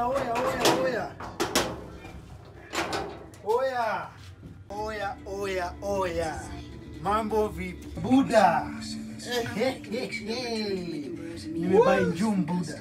oya, oya, oya, oya. Oya. Oya, oya, oya. Mambo vipi? Buda. Eh, eh, eh, eh. Nimebai njum Buda.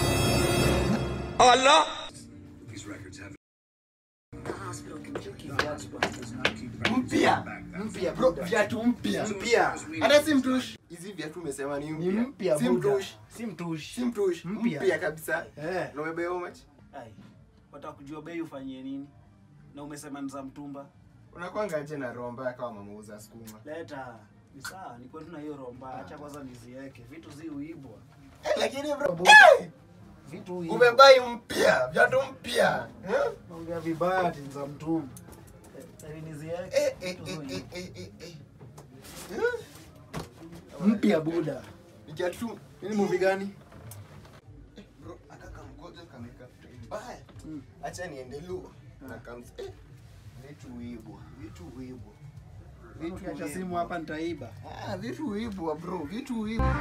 Mpya. Mpya Bro, Buda. viatu mpya. Mpya. Hata si mtush. Hizi viatu umesema ni Ni mpya. mpya Si Buda. mtush. Si mtush. Si mtush. Mpya. Mpya kabisa. Eh. Na umebeba how much? Ai, wataka kujua bei ufanyie nini? Na umesema ni za mtumba. Unakwanga aje na roho mbaya kama mamauza sukuma? Leta. Ni sawa, ni kwetu na hiyo romba. Acha kwanza niziweke. Vitu zi uibwa. Eh, Lakini bro, Buda. eh, Vitu hivi. umebai mpya, viatu mpya. Eh? Naongea vibaya ati za mtumba. Sasa niziweke. Eh, eh, Vitu zi eh, uibwa. eh, eh, eh, eh. Eh? Mpya Buda. Ni kiatu Hii ni movie gani? Eh, bro, akaka mkojo kameka mbaya. Mm. Acha niende lu. Na kams eh. Vitu uibwa, vitu uibwa. Vitu Ukiacha uibwa. simu hapa nitaiba. Ah, vitu uibwa bro, vitu uibwa.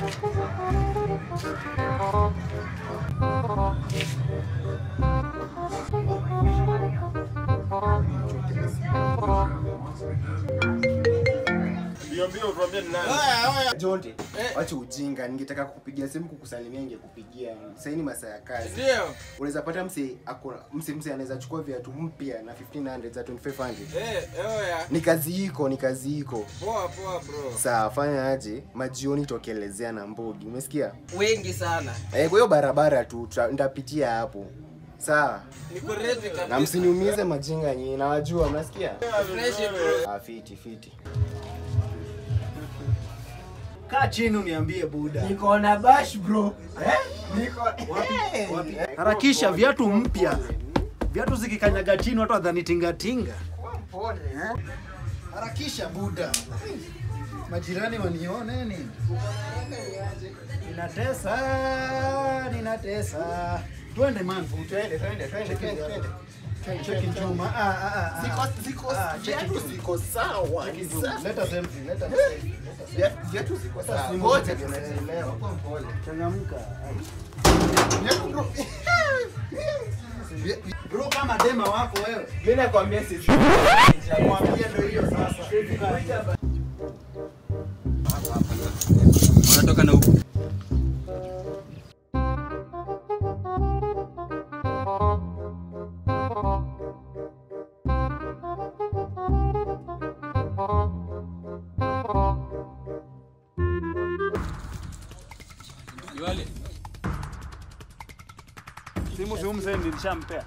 Jonte, wacha ujinga. Ningetaka kukupigia simu kukusalimia, ningekupigia. Sasa ni masaa ya kazi. Ndio. Unaweza pata mse ako mse mse anaweza chukua viatu mpya na 1500 za 2500. Eh, oya. Ni kazi iko, ni kazi iko. Poa poa bro. Saa fanya aje? Majioni tokelezea na Mbogi. Umesikia? Wengi sana. Eh, kwa hiyo barabara tu tuta- nitapitia hapo. Sawa. Niko ready kabisa. Na msiniumize majinga nyinyi. Nawajua, mnasikia? Fresh bro. Ah, fiti fiti. Kaa chini uniambie Buda. Niko na bash bro. Eh? Niko Wapi? Wapi? Harakisha viatu mpya. Viatu zikikanyaga chini watu wadhani tingatinga. Pole. Harakisha Buda. Majirani wanione nini? Ninatesa, ninatesa. Twende man. Twende, twende, twende, twende, twende. Cheki chuma. Ah ah ah. Ziko ah. ziko Ah, cheki viatu chuma. ziko sawa. Ni Cheki chuma. sawa. Leta selfie, leta selfie. Via- Viatu ziko sawa. simu Ngoja ziko tunaelewa. Kwa mpole. Changamka. Viatu bro. Vi- Bro kama dema wako wewe. Mimi nakwambia sisi. Mwambie ndio hiyo sasa. Unatoka na huku. Iwale. Simu si umse nilishampea.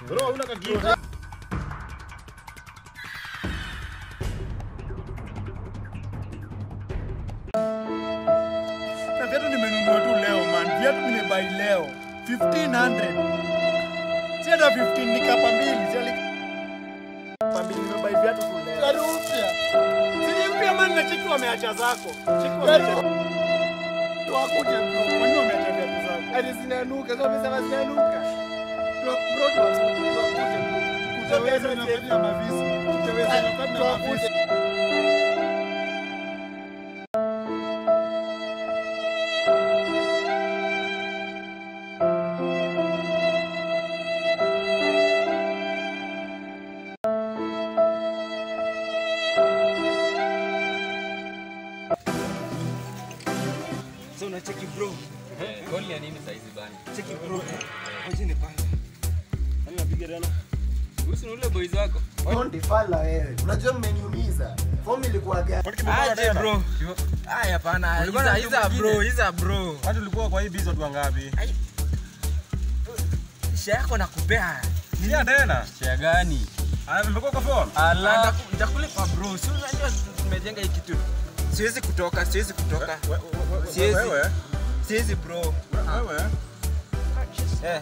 Na viatu nimenunua tu leo man. Viatu nimebai leo. 1500. Si hata 15 ni kapa mbili. Si ali kapa mbili nimebai viatu tu leo. Gari mpya. Si ni mpya man na chiki wameacha zako. Chiki wameacha. Wakuje bro. Kwa nini wameacha viatu zako? Hadi zinanuka. Sasa umesema zinanuka. Bro, bro, tu wakuje bro. Utaweza inafanya mavisi. Utaweza inafanya mavisi. Sasa unacheki bro. Goli ya nini saizi bana? Cheki bro. Ngoja nipande. Nani napiga tena? Usi ni ule boys wako. Jonte fala wewe. Unajua mmeniumiza. Form ilikuwa gani? Aje bro. Aya hapana. Hiza hiza bro, hiza bro. Watu ulikuwa kwa hii bizo tu wangapi? Share yako nakupea. Nia tena. Share gani? Aya mmekuwa kwa form. Ala. Nitakulipa bro. Si unajua tumejenga hii kitu. Siwezi kutoka, siwezi kutoka. We- we- we- Siwezi. Wewe. Siwezi bro. Wewe. Eh.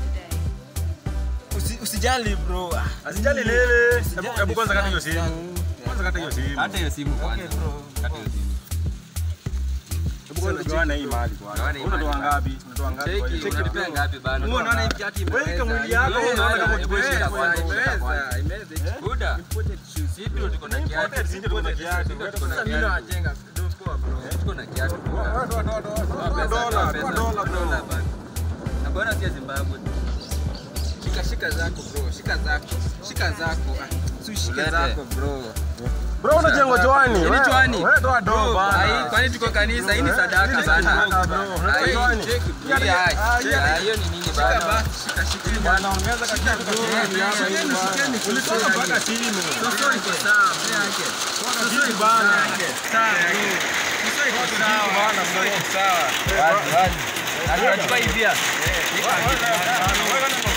Usi, usijali bro. Ah, Asijali lele. Hebu Usijali, hebu kwanza kata hiyo fine, simu. fine. Kwanza kata hiyo simu. Hata hiyo simu kwanza. Okay, bro. Kata hiyo simu. Hebu kwanza tugawane hii mali kwanza. Gawane hii Unatoa mali. ngapi? Unatoa ngapi kwa hiyo? Cheki unalipia ngapi bana? Wewe unaona hii kiatu Wewe mwili yako unaona kama uchukue shida kwanza. Imeweza, imeweza. Buda. Sisi ndio tuko na kiatu. Imported, sisi ndio tuko na kiatu. Sisi ndio tuko na kiatu. Mimi nawajenga. Don't poa bro. Tuko na kiatu. Toa, toa, toa, toa. Toa Toa pesa, dola, toa toa pesa, dola, toa bro. dola bana. Na bwana si ya Zimbabwe. shika shika zako bro, shika zako. Shika zako. Ah, si ushike zako bro. Bro unajengwa Joani. Hii ni Wewe- Joani. Wewe toa do Bro, bana. ai, kwani tuko kanisa? Hii ni Eh, sadaka hii ni bana. sadaka, bro. Unatoa Ai, Joani. check, Hii hadi- ai, ah, hii hadi- ah, hiyo ni nini bana? Shika basi, shika shika. Bana ongeza katika bro. Shikeni, hapa hivi shikeni, bana. shikeni, Ulitoka shikeni. mpaka chini. Sasa iko sawa, mbele yake. Toka chini bana. Sawa, bro. Sasa iko sawa. Sasa iko sawa. Wazi, wazi. Na tunachukua hivi hapa. Wewe- wewe- wewe-